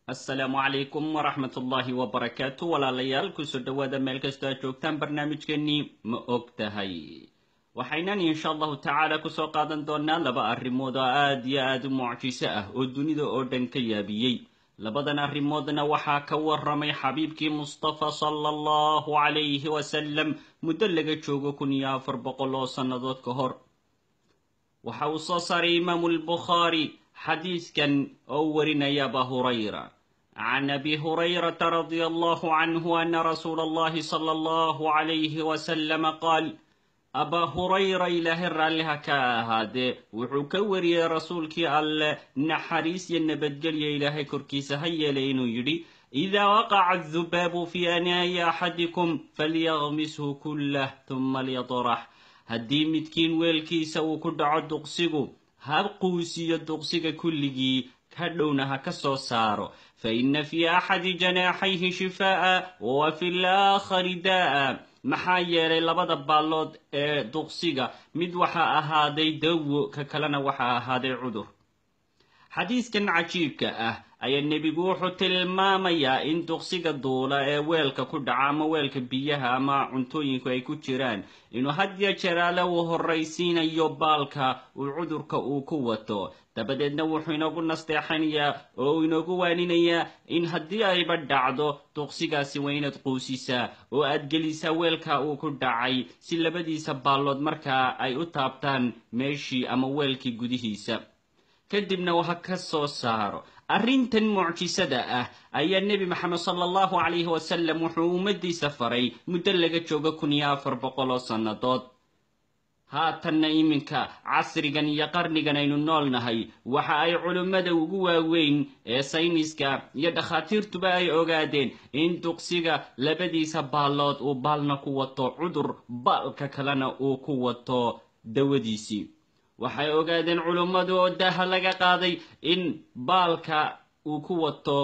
asalaamu calaykum waraxmat ullaahi wabarakaatu walaalayaal kusoo dhowaada meel kastoo aad joogtaan barnaamijkeenii ma og tahay waxaynan insha allahu tacaala kusoo qaadan doonaa laba arrimood oo aad iyo aad u mucjiso ah oo dunida oo dhan ka yaabiyey labadan arrimoodna waxaa ka warramay xabiibkii mustafa sala allahu calayhi wasalam muddo laga joogo kun iyo afar boqol oo sannadood ka hor waxa uu soo saaray imaamu lbukhaari xadiiskan oo warinaya aba hurayra can abi hurayrata radia allahu canhu ana rasuula allahi sala allahu calayhi wasalama qaal abaa hurayra ilaahay raalliha ka ahaadee wuxuu ka wariyey rasuulkii alleh naxariis iyo nabadgelya ilaahay korkiisa ha yeelay inuu yidhi idaa waqaca adubaabu fii anaa'i axadikum falyaqmishu kullah tuma lyatrax haddii midkiin weelkiisa uu ku dhaco duqsigu ha quusiyo duqsiga kulligii ka dhowna ha ka soo saaro fa inna fii axadi janaaxayhi shifaa'a wa fi laakhari daa'a maxaa yeelay labada baallood ee duqsiga mid waxaa ahaaday dawo ka kalena waxaa ahaaday cudur xadiiskan cajiibka ah ayaa nebigu wuxuu tilmaamayaa in duqsiga duula ee weelka ku dhaca ama weelka biyaha ama cuntooyinku ay ku jiraan inuu hadya jeraale uu horraysiinayo baalka uu cudurka uu ku wato dabadeedna wuxuu inoogu nasteexanayaa oo uu inoogu waaninayaa in haddii ayba dhacdo duqsigaasi waa inaad quusisaa oo aad gelisaa weelka uu ku dhacay si labadiisa baallood markaa ay u taabtaan meeshii ama weelkii gudihiisa kadibna ha ka soo saaro arrintan mucjisada ah ayaa nebi maxamed sala allahu calayhi wasalam wuxuu ummaddiisa faray muddo laga joogo kun iyo afar boqol oo sannadood haatanna iminka casrigan iyo qarnigan aynu nool nahay waxa ay culimmada ugu waaweyn ee sayniska iyo dhakhaatiirtuba ay ogaadeen in duqsiga labadiisa baallood uu baalna ku wato cudur baalka kalena uu ku wato dawadiisii waxay ogaadeen culummadu oo daaha laga qaaday in baalka uu ku wato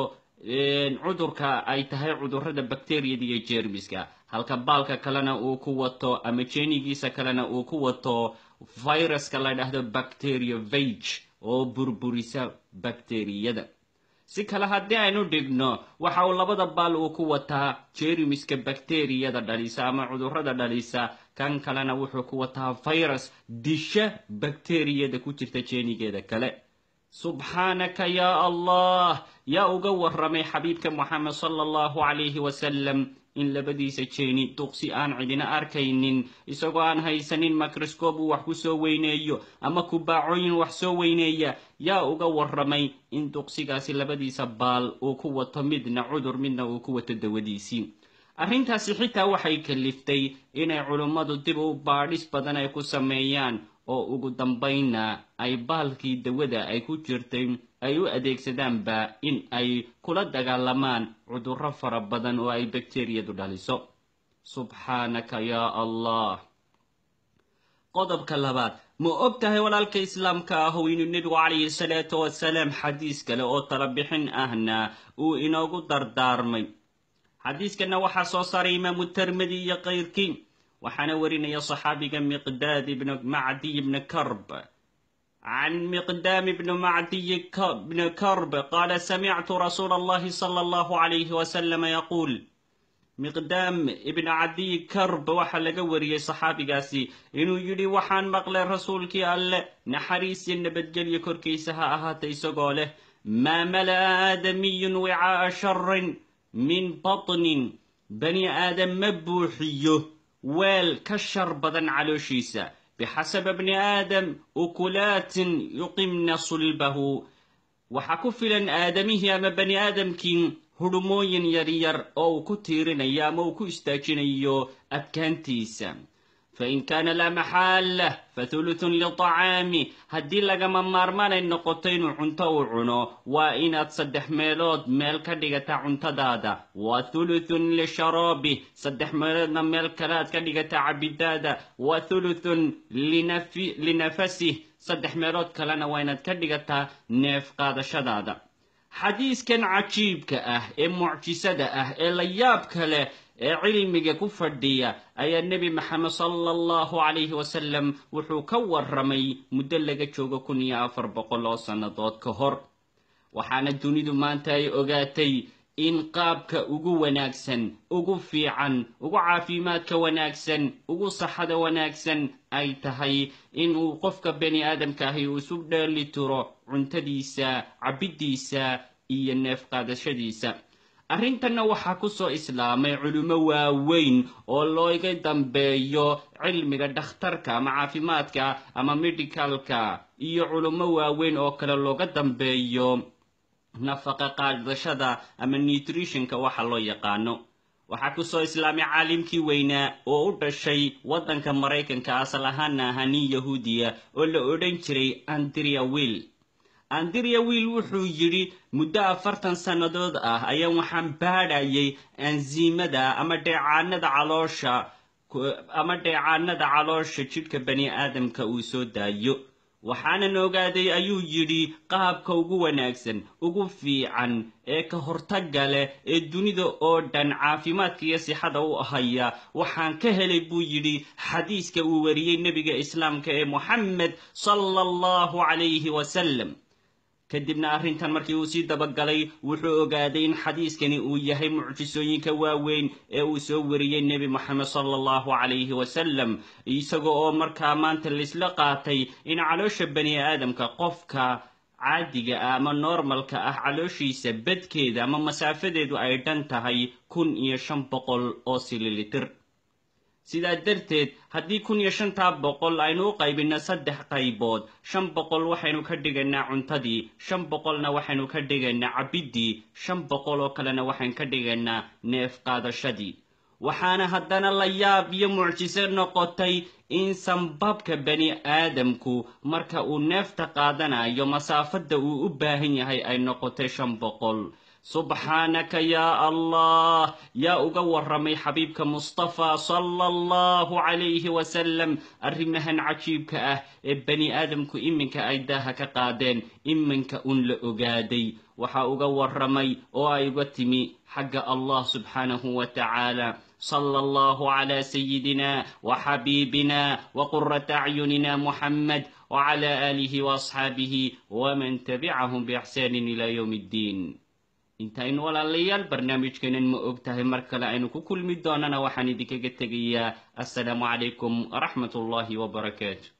cudurka ay tahay cudurrada bakteriyada iyo jermiska halka baalka kalena uu ku wato ama jeenigiisa kalena uu ku wato viruska la dhahdo bacteria vage oo burburisa bakteriyada si kale haddii aynu dhigno waxa uu labada baal uu ku wataa jermiska bakteriyada dhalisa ama cudurrada dhalisa kan kalena wuxuu ku wataa virus disha bakteriyada ku jirta jeenigeeda kale subxaanaka yaa allah yaa uga warramay xabiibka moxamed sala allahu calayhi wasalam in labadiisa jeeni duqsi aan cidina arkaynin isagoo aan haysanin microscob uu wax ku soo weyneeyo ama kubaacooyin wax soo weyneeya yaa uga warramay in duqsigaasi labadiisa baal uu ku wato midna cudur midna uu ku wato dawadiisii arrintaasi xitaa waxay kaliftay inay culummadu dib u baadhis badan ay ku sameeyaan oo ugu dambaynna ay baalkii dawada ay ku jirtay ay u adeegsadaanba in ay kula dagaalamaan cudurro fara badan oo ay bakteriyadu dhaliso subxaanaka yaa allah qodobka labaad ma og tahay walaalka islaamka ahow inuu nebigu calayhi salaatu wasalaam xadiis kale oo talabixin ahna uu inoogu dardaarmay xadiiskanna waxaa soo saaray imaamu termidi iyo kayrkii waxaana warinaya saxaabiga miqdaad ibn macdiy ibni karb can miqdaam ibni macdiy bni karb qaala samictu rasuula allahi sala allahu calayhi wasalama yaquul miqdaam ibn cadiy karb waxaa laga wariyey saxaabigaasi inuu yidhi waxaan maqlay rasuulkii alleh naxariis iyo nabadgelyo korkiisa ha ahaata isagoo leh maa mala'a aadamiyun wicaa'a sharin min batnin bani aadam ma buuxiyo weel ka shar badan calooshiisa bixasaba bni aadam ukulaatin yuqimna sulbahu waxaa ku filan aadamihii ama bani aadamkii hudhumooyin yaryar oo uu ku tiirinayo ama uu ku istaajinayo adkaantiisa fain kaana laa maxaala fathuluthun liطacaami haddii lagama maarmaanay noqoto inuu cunto uu cuno waa inaad saddex meelood meel ka dhigata cuntadaada wa thuluthun lisharaabi saddex meeloodna meel kale aad ka dhigata cabidaada wa thuluthun linafasih saddex meelood kalena waa inaad ka dhigataa neef qaadashadaada xadiiskan cajiibka ah ee mucjisada ah ee la yaabka leh ee cilmiga ku fadhiya ayaa nebi maxamed sala allahu calayhi wasalam wuxuu ka warramay muddo laga joogo kun iyo afar boqol oo sannadood ka hor waxaana dunidu maanta ay ogaatay in qaabka ugu wanaagsan ugu fiican ugu caafimaadka wanaagsan ugu saxada wanaagsan ay tahay inuu qofka bani aadamka ahi uu isu dheeli tiro cuntadiisa cabiddiisa iyo neef qaadashadiisa arrintanna waxaa ku soo islaamay culimo waaweyn oo looga dambeeyo cilmiga dhakhtarka ama caafimaadka ama medicalka iyo culimo waaweyn oo kale looga dambeeyo nafaqa qaadashada ama nutritionka waxa loo yaqaano waxaa ku soo islaamay caalimkii weynaa oo u dhashay waddanka maraykanka asal ahaana ahaa nin yahuudiya oo la odhan jiray andrea will andrea will wuxuu yidhi muddo afartan sannadood ah ayaan waxaan baadhayay ansiimada ama dheecaanada caloosha ama dheecaanada caloosha jidhka bani aadamka uu soo daayo waxaanan ogaaday ayuu yidhi qaabka ugu wanaagsan ugu fiican ee ka hortagga leh ee dunida oo dhan caafimaadka iyo sixada u haya waxaan ka helay buu yidhi xadiiska uu wariyey nebiga islaamka ee moxamed sala allahu calayhi wasalam kadibna arrintan markii uu sii dabagalay wuxuu ogaaday in xadiiskani uu yahay mucjisooyinka waaweyn ee uu soo wariyey nebi moxamed sala allahu calayhi wasalam isaga oo markaa maanta laisla qaatay in caloosha bani aadamka qofka caadiga ah ama normalka ah calooshiisa badkeeda ama masaafadeedu ay dhan tahay kun iyo shan boqol oo sililitir sidaa darteed haddii kun iyo shantaa boqol aynu u qaybinno saddex qaybood shan boqol waxaynu ka dhigaynaa cuntadii shan boqolna waxaynu ka dhigaynaa cabiddii shan boqol oo kalena waxaynu ka dhigaynaa neef qaadashadii waxaana haddana la yaab iyo mucjiso noqotay in sanbabka bani aadamku marka uu neefta qaadanayo masaafadda uu u baahan yahay ay noqotay shan boqol subxaanaka yaa allah yaa uga warramay xabiibka mustafa sala allahu calayhi wasalam arrimahan cajiibka ah ee bani aadamku iminka ay daaha ka qaadeen iminka un la ogaaday waxaa uga warramay oo ay uga timi xagga allah subxaanahu wa tacaala صلى الله على سيدنا وحبيبنا وقرة أعيننا محمد وعلى آله وأصحابه ومن تبعهم بإحسان إلى يوم الدين intaynu walaalayaal barnaamijkeenan ma og tahay mar kale aynu ku kulmi doonana waxaan idinkaga tegayaa assalaamu calaykum waraxmat ullaahi wabarakaatu